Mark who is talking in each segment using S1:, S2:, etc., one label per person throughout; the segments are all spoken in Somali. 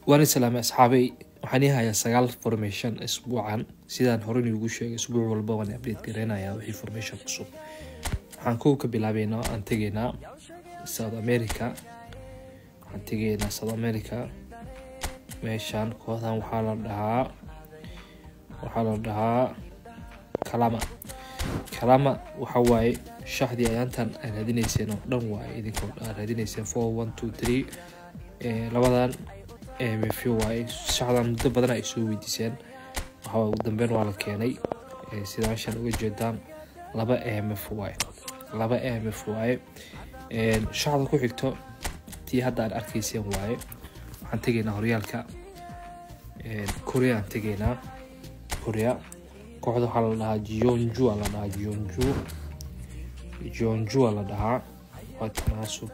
S1: waana salaamay asxaabay waxaan ii hayaa sagaal formation isbuucan sidaan horey ugu sheegay isbuuc walba waan update gareynayaa wixii formation cusub waxaan kow ka bilaabeynaa aan tegeynaa south america waxaan tegeynaa south america meeshaan kooxdan waxaa la dhahaa waxaa la dhahaa kalama kalama waxa waaye shaxdii ayaantan aad raadineyseen oo dhan waaye idinkoo aad raadineyseen four one two three labadan mf waaye shaxdan muddo badan ay soo weydiiseen waxaa ugu dambeyn waa la keenay sida meeshaan uga jeedaan laba mf waaye laba mf waaye shaxda ku xigto tii hadda aad arkeyseen waaye waxaan tegeynaa horyaalka korea aan tegeynaa korea kooxda waxaa la dhahaa jionju la dhahaa jionju jionju la dhahaa waa tanaasug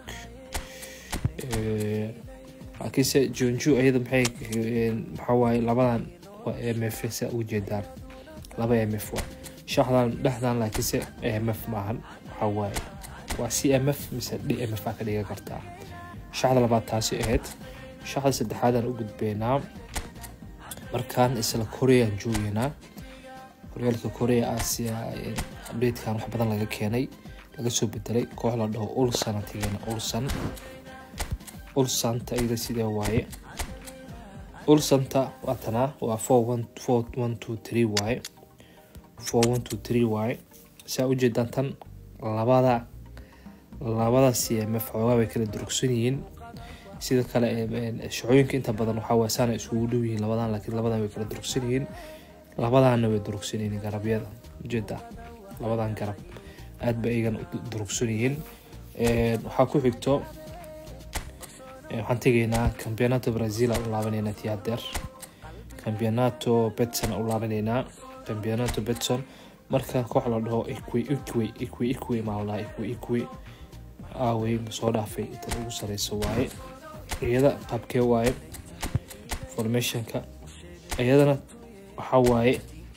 S1: laakiinse jionju iyada maxay maxaa waaye labadan waa mf sa uga jeedaan laba mf waa shaxdan dhexdan laakiinse mf maahan waxaa waaye waa c m f mise d m f aa ka dhigan kartaa shaxda labaad taasi ahayd shaxda saddexaadaan u gudbeynaa markaan isla koreaan joogeynaa horyaalka korea asia updatekan wax badan laga keenay laga soo bedelay koox la dhaho ulsan tegeena ulsan ulsanta iyada sidee waaye ulsanta waatanaa waa four one four one two three waaye four one two three waaye saa ujeedaan tan labada labada c m f xoogaa bay kala durugsan yihiin sida kale shacooyinka inta badan waxaa waay saana isugu dhow yihiin labadan laakiin labadan way kala durugsan yihiin labadaana way durugsan yihiin garabyada ujeeda labadan garab aad ba iyagan durugsan yihiin waxaa ku xigto waxaan tegeynaa campeonato brazil aan u laabaneynaa tii hadeer campeonato betson aan u laabaneynaa campeonato betson marka koox la dhaho equi equi equi equi maa la dhahaa equi equi aawey soo dhaafay inta ugu sareyso waaye iyada qaabkee waaye formationka iyadana waxaa waaye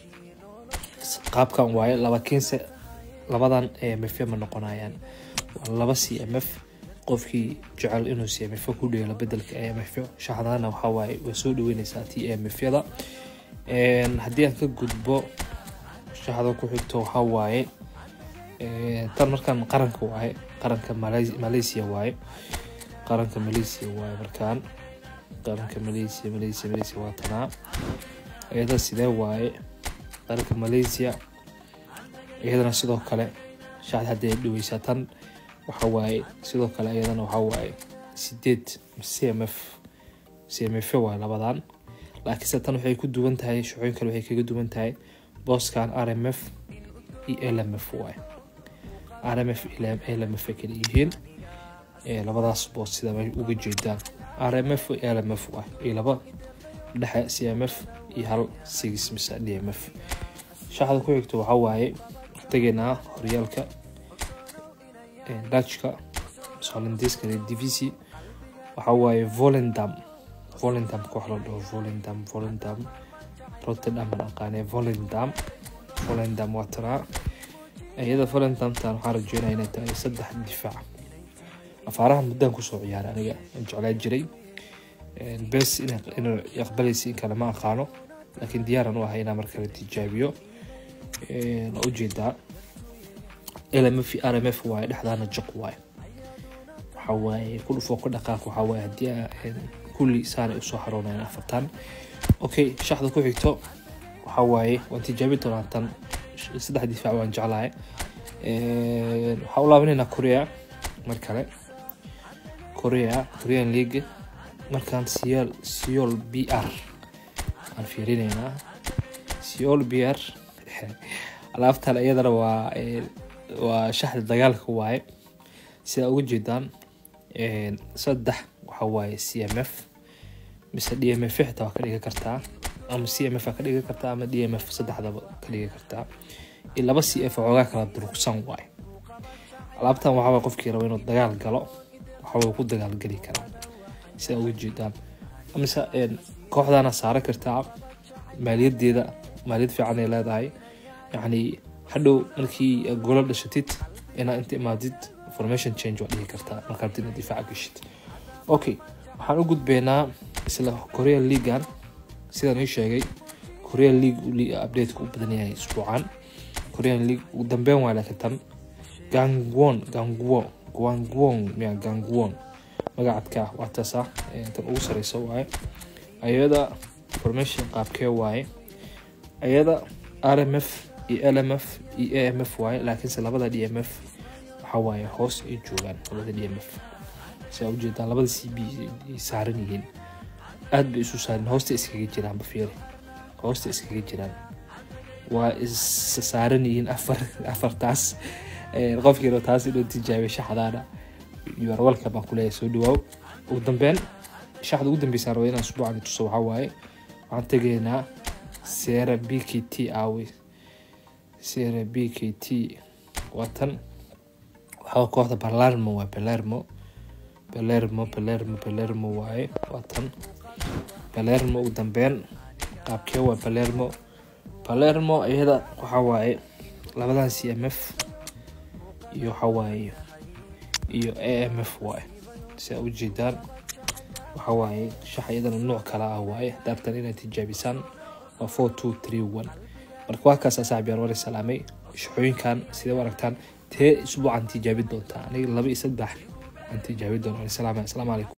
S1: qaabkan waaye labakiinse labadan mf ma noqonayaan waa laba c m f qofkii jecel inuu c m f ku dheelo bedelka mf shaxdana waxaa waaye waa soo dhaweyneysaa t m f yada haddii aan ka gudbo shaxda ku xigto waxaa waaye tan markaan qaranka waaye qaranka malaysia waaye qaranka malaysia waaye markaan qaranka malaysia malaysia malaysia waa tanaa iyada sidee waaye qaranka malaysia iyadana sidoo kale shaxda haddii ay dhaweysaa tan waxa waaye sidoo kale iyadana waxaa waaye sideed c m f c m f waaye labadan laakiinse tan waxay ku duwan tahay shacooyin kale waxay kaga duwan tahay booskan r m f iyo l m f waaye r m f l m f ay kala yihiin labadaas boos sida uga jeedaan r m f l m f waaye iyo laba dhexe c m f iyo hal six mise d m f shaxda ku xigto waxaa waaye tegeynaa horyaalka dutchka holandeeska divisi waxaa waaye volendam volendam koox la dhaho volendam volendam rotterdam aan aqaanay volendam volendam waa tanaa iyada volendamtan waxaan rajeynaya inay tahay saddex difaac afaaraha muddaan kusoo ciyaaray aniga aan jeclaa jiray bes inuu aqbalaysa in kale ma aqaano laakiin diyaaran u ahay inaa markale tijaabiyo waa ujeedaa lmf r m f waaye dhexdaana jaq waaye waxaa waaye ku dhufoo ka dhaqaaq waxaa waaye haddii kulli saanay usoo haroonayan afartan okay shaxda ku xigto waxaa waaye waan tijaabi doonaa tan saddex difaac waan jeclahay waxaa u laabaneynaa korea mar kale korea korean league markaan siol siol b r aan fiirineynaa siol b r alaabtan iyadana waa waa shaxda dagaalka waaye sidaa uga jeedaan saddex waxaa waaye c m f mise d m f xitaa waa ka dhigan kartaa ama c m f aa ka dhigan kartaa ama d m f saddexdaba ka dhigan kartaa iyo laba c f xoogaa kala durugsan waaye alaabtan waxaa waye qofkii raba inuu dagaal galo waxaway ku dagaalgeli karaa sidaa uga jeedaan mise kooxdana saaran kartaa maaliyadeeda maaliyad fiican ay leedahay yacni hadhow markii golo dhashatid inaa inta imaadid formation change waa dhihi kartaa markaad inaad difaaca geshid okay waxaan u gudbeynaa isla korean leaguean sidaan ii sheegay korean league updateka u badan yahay isbuucan korean league ugu dambeyn waa laakiin tan gangwon gangwo gwangwon miya gangwon magacadka ah waa taasa tan ugu sareysa waaye ayada formation qaabkee waaye ayada rmf iyo lmf iyo amf waaye laakiinse labada d m f waxa waaye hoos ay joogaan labada d m f siaa ujeedaan labada c b ay saaran yihiin aada bay isu saaran hoosta iskaga jiraan bafiiri hoosta iskaga jiraan waa is saaran yihiin afar afartaas qofkiina taas inuu tijaabiyo shaxdaana warwalka baan kuleeyahay soo dhawaaw ugu dambeyn shaxda ugu dambeysa raba inaan usbuucan tuso waxaa waaye waxaan tegaynaa sera b k t awe sera b k t waa tan waxaa kooxda balermo waa balermo balermo balermo balermo waaye waa tan balermo ugu dambeyn qaabkee waa balermo balermo iyada waxaa waaye labadan c m f iyo waxaa waaye iyo a m f waaye si aa ujeedaan waxaa waaye shax iyadana nooc kala ah waaye daartan inaad tijaabisaan waa four two three one marka waa kaas asaaxib yaar war salaamay shaxooyinkan sidee u aragtaan tee isbuucan tijaabin doontaa aniga laba iyo saddex aan tijaabin doona salaam asalaamu calaykum